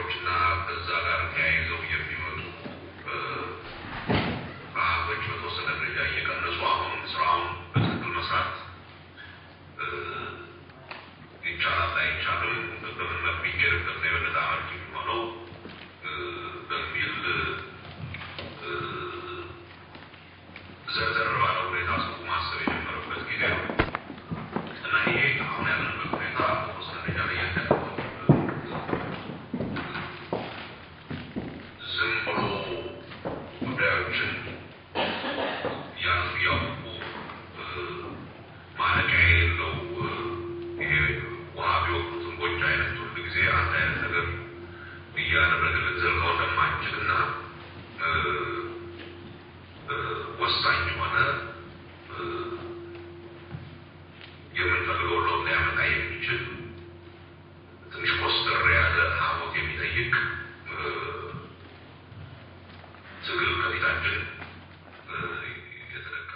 ችግሮችና ከዛ ጋር ተያይዘው የሚመጡ ረሃቦች በተወሰነ ደረጃ እየቀነሱ አሁን ስራውን በትክክል መስራት ይቻላል አይቻልም፣ በምን መልክ ቢኬድበት ነው የበለጠ አመርቂ የሚሆነው በሚል ዘርዘር ባለ ሁኔታ ሰው ማሰብ የጀመረበት ጊዜ ነው እና ይሄ አሁን ያለንበት ሁኔታ በተወሰነ ደረጃ ላይ ያደረገው ዝም ብሎ ጉዳዮችን ያዙ ያውቁ ማለቂያ የሌለው ይሄ ውሃ ቢወቅቱትን ጎንጅ አይነት ሁሉ ጊዜ አንድ አይነት ነገር እያደረገ ልንዘልቀው እንደማንችል እና ወሳኝ የሆነ የምንፈልገው ለውጥ ሊያመጣ የሚችል ትንሽ ኮስተር ያለ ሀሞት የሚጠይቅ ትግል ከፊታችን የተደቀ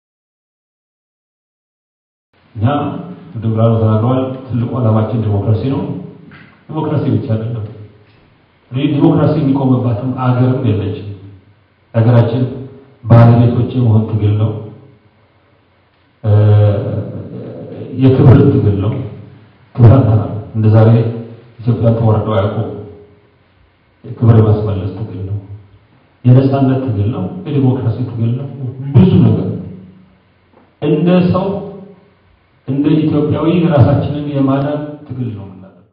እኛ ወደ ብርሃኑ ተናግረዋል። ትልቁ ዓላማችን ዲሞክራሲ ነው። ዲሞክራሲ ብቻ አይደለም። ይህ ዲሞክራሲ የሚቆምባትም አገርም የለችም። ሀገራችን ባለቤቶች የመሆን ትግል ነው። የክብር ትግል ነው። ክብር አጥተናል። እንደ ዛሬ ኢትዮጵያን ተወርደው አያውቁም። የክብር የማስመለስ ትግል ነው። የነፃነት ትግል ነው። የዲሞክራሲ ትግል ነው። ብዙ ነገር እንደ ሰው እንደ ኢትዮጵያዊ ራሳችንን የማዳን ትግል ነው የምናደርገው።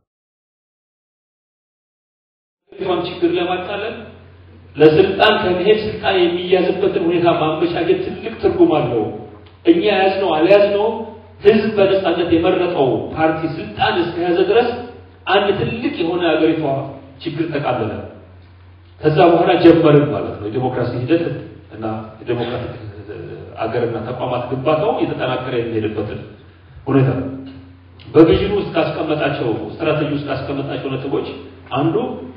ቷን ችግር ለማቃለል ለስልጣን ከመሄድ ስልጣን የሚያዝበትን ሁኔታ ማመቻቸት ትልቅ ትርጉም አለው። እኛ ያዝነው አልያዝነው ህዝብ በነፃነት የመረጠው ፓርቲ ስልጣን እስከያዘ ድረስ አንድ ትልቅ የሆነ አገሪቷ ችግር ተቃለለ። ከዛ በኋላ ጀመርን ማለት ነው የዲሞክራሲ ሂደት እና የዲሞክራቲክ አገርና ተቋማት ግንባታው የተጠናከረ የሚሄድበትን ሁኔታ በቪዥኑ ውስጥ ካስቀመጣቸው ስትራቴጂ ውስጥ ካስቀመጣቸው ነጥቦች አንዱ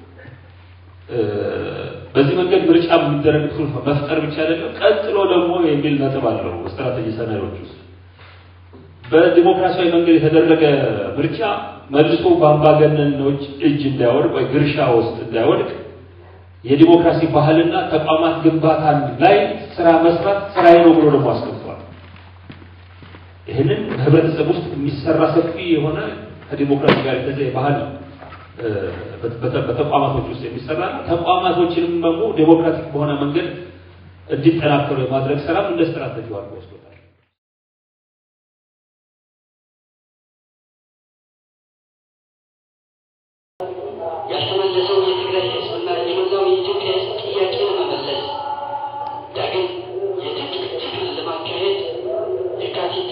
በዚህ መንገድ ምርጫ የሚደረግ መፍጠር ብቻ አይደለም፣ ቀጥሎ ደግሞ የሚል ነጥብ አለው ስትራቴጂ ሰነዶች ውስጥ በዲሞክራሲያዊ መንገድ የተደረገ ምርጫ መልሶ በአምባገነኖች እጅ እንዳይወድቅ ወይ ግርሻ ውስጥ እንዳይወድቅ የዲሞክራሲ ባህልና ተቋማት ግንባታ ላይ ስራ መስራት ስራዬ ነው ብሎ ደግሞ አስቀምጧል። ይህንን በህብረተሰብ ውስጥ የሚሰራ ሰፊ የሆነ ከዲሞክራሲ ጋር የተዘ ባህል በተቋማቶች ውስጥ የሚሰራ ተቋማቶችንም ደግሞ ዴሞክራቲክ በሆነ መንገድ እንዲጠናከሩ የማድረግ ስራም እንደ ስትራቴጂ አድርጎ ወስዶታል። ያልተመለሰው የትግራይ ህዝብና የመላው የኢትዮጵያ ህዝብ ጥያቄ ለመመለስ ዳግም የትጥቅ ትግል ለማካሄድ የካቲት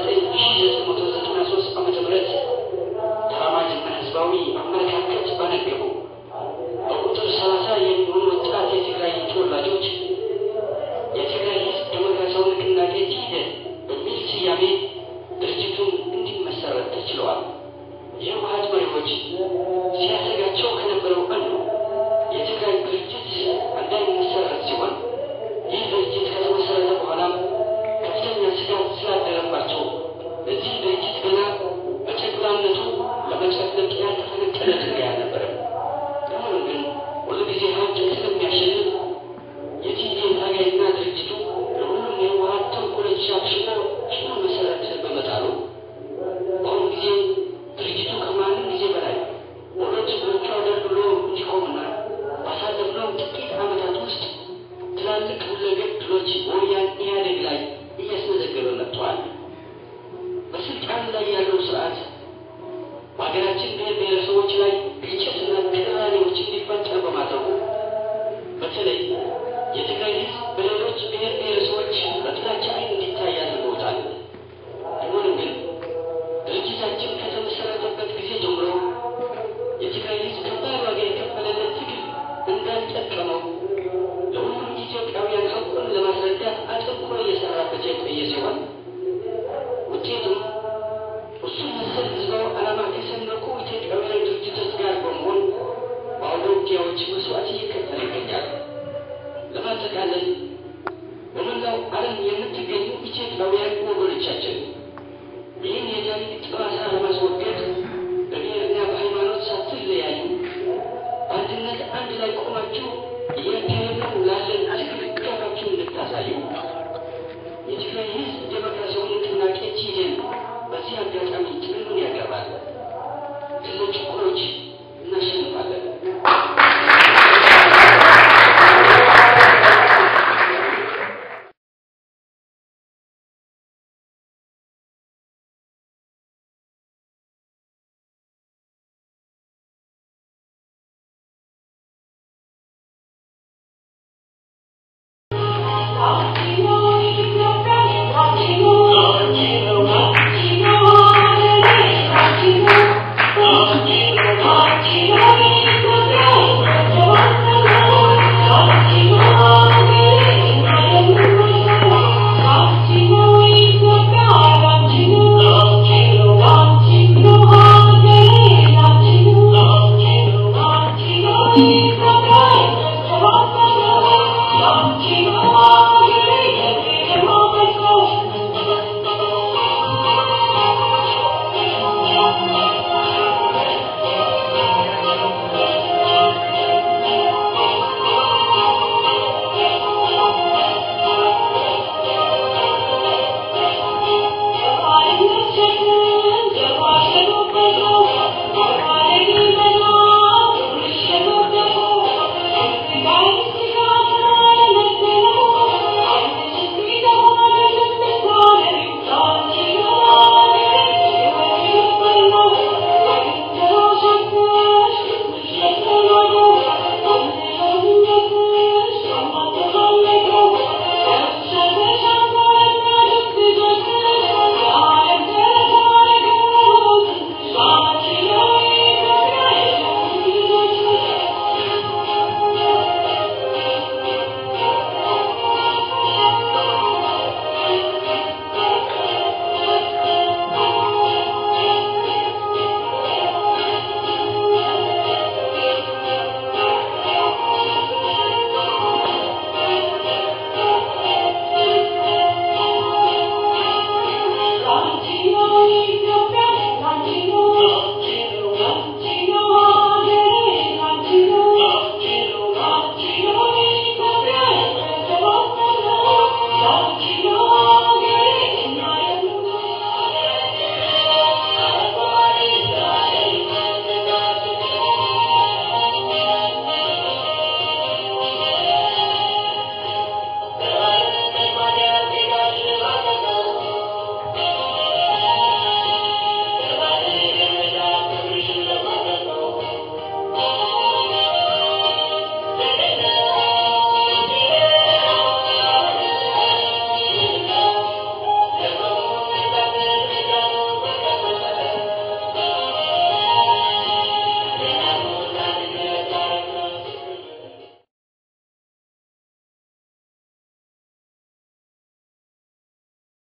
1993 ዓ ም ተራማጅና ህዝባዊ አመለካከት ባነገቡ በቁጥር 30 የሚሆኑ ወጣት የትግራይ ተወላጆች የትግራይ ህዝብ ዴሞክራሲያዊ ንቅናቄ ትሂደን በሚል ስያሜ ድርጅቱን እንዲመሰረት ተችለዋል። የህወሀት መሪዎች ሲያሰጋቸው ከነበረው አንዱ የትግራይ ድርጅት እንዳይመሰረት ሲሆን ይህ ድርጅት ከተመሰረተ በኋላም ከፍተኛ ስጋት ስላደረባቸው ለዚህ ድርጅት ገና በጨቅላነቱ ለመጨፍለቅ ያልተፈነቀለ ድንጋይ አልነበረም። ሆኖም ግን ሁልጊዜ ሀቅ ስለሚያሸንፍ የቲዴን ታጋይና ድርጅቱ ለሁሉም የህወሀት ተንኮሎች አክሽፎ ሽኖ መሰረት በመጣሉ በአሁኑ ጊዜ ድርጅቱ ከማንም ጊዜ በላይ ሁለት እግሮቹ አገልግሎ እንዲቆምና ባሳለፍነው ጥቂት ዓመታት ውስጥ ትላልቅ ሁለገብ ድሎች በወያኔ ኢህአዴግ ላይ እያስመዘገበ መጥተዋል። በስልጣን ላይ ያለው ስርዓት በሀገራችን ብሔር ብሔረሰቦች ላይ ግጭትና ቅራኔዎች እንዲፈጠር በማድረጉ በተለይ የትግራይ ህዝብ በሌሎች ብሔር ብሔረሰቦች በጥላቻ ዓይን እንዲታይ